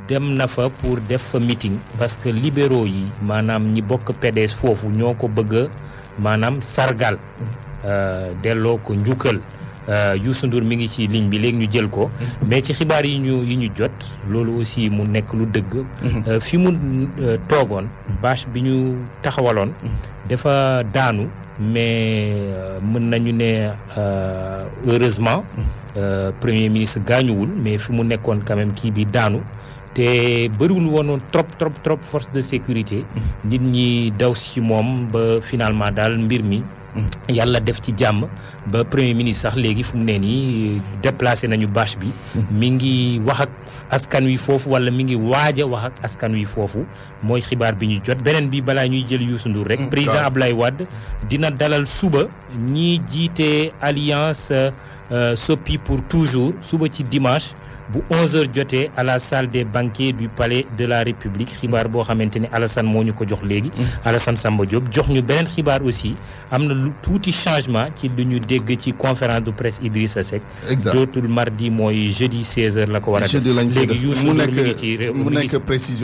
dem na fa pour def fa meeting parce que libéraux yi maanaam ñi bokk PDS foofu ñoo ko bëgg a maanaam sargal delloo ko njukkal Youssou Ndour mi ngi ci ligne bi léegi ñu jël ko mais ci xibaar yi ñu yi ñu jot loolu aussi mu nekk lu dëgg fi mu toogoon bâche bi ñu taxawaloon dafa daanu mais mën nañu ne heureusement premier ministre gaañuwul mais fi mu nekkoon quand même kii bi daanu te bëriwul woon trop trop trop force de sécurité nit ñi daw ci moom ba finalement daal mbir mi yàlla def ci jàmm ba premier ministre sax léegi fu mu ne nii déplacé nañu bâche bi mi ngi wax ak askan wi foofu wala mi ngi waaj a wax ak askan wi foofu mooy xibaar bi ñu jot beneen bi balaa ñuy jël Youssou Ndour rek président Ablaye Wade dina dalal suba ñi jiite alliance Sopi pour toujours suba ci dimanche bu 11h jotee à la salle des banquets du palais de la République xibaar boo xamante ne Alassane moo ñu ko jox léegi. Alassane Samba Diop jox ñu beneen xibaar aussi am na lu tuuti changement ci lu ñu dégg ci conférence de presse Idrissa Seck. exact dootul mardi mooy jeudi 16h la ko war a def. jeudi lañ koy def léegi Youssou mu Ndour mi ngi nekk ci réew mu mi ngi nekk précision.